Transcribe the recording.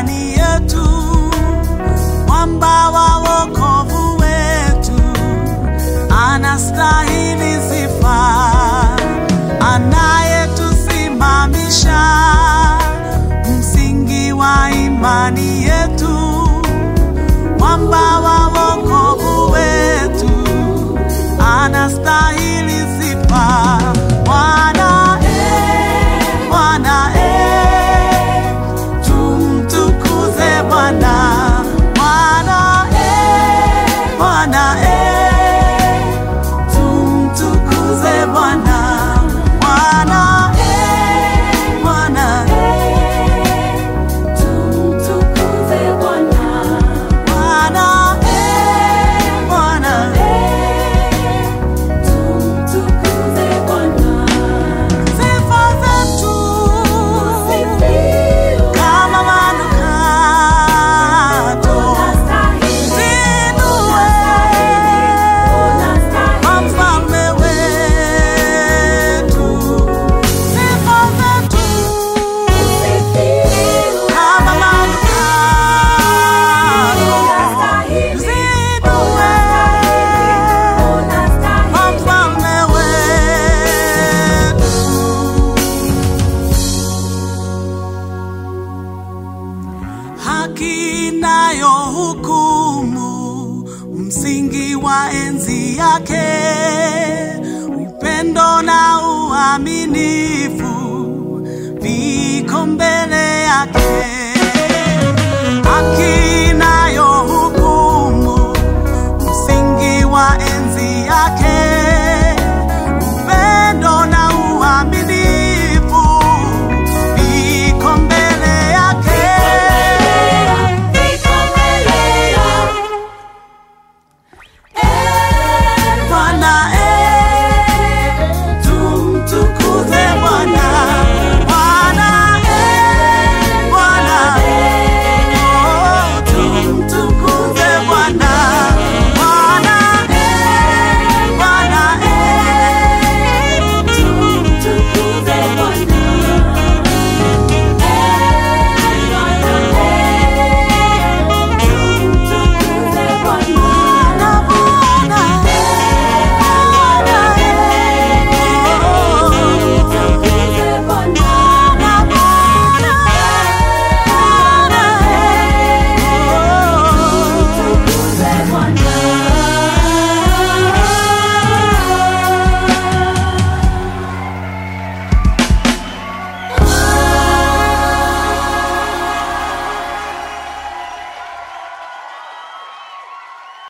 imani yetu, mwamba wa wokovu wetu, anastahili sifa, anayetusimamisha, msingi wa imani yetu, mwamba wa wokovu wetu, anastahili sifa. Bwana, eh, Bwana, eh, tumtukuze Bwana. Bwana, eh, Bwana, eh, tumtukuze Bwana. Bwana, eh, Bwana, Tumtukuze Bwana. Bwana, eh, Bwana, Tumtukuze Bwana. sifa zetu Sifiwe. kama manukato Unastahili. zinue Unastahili. kwa mfalme wetu, sifa zetu Sifiwe. kama manukato Unastahili. zinue Unastahili. kwa mfalme wetu. haki nayo hukumu, msingi wa enzi yake, upendo na uaminifu viko mbele yake.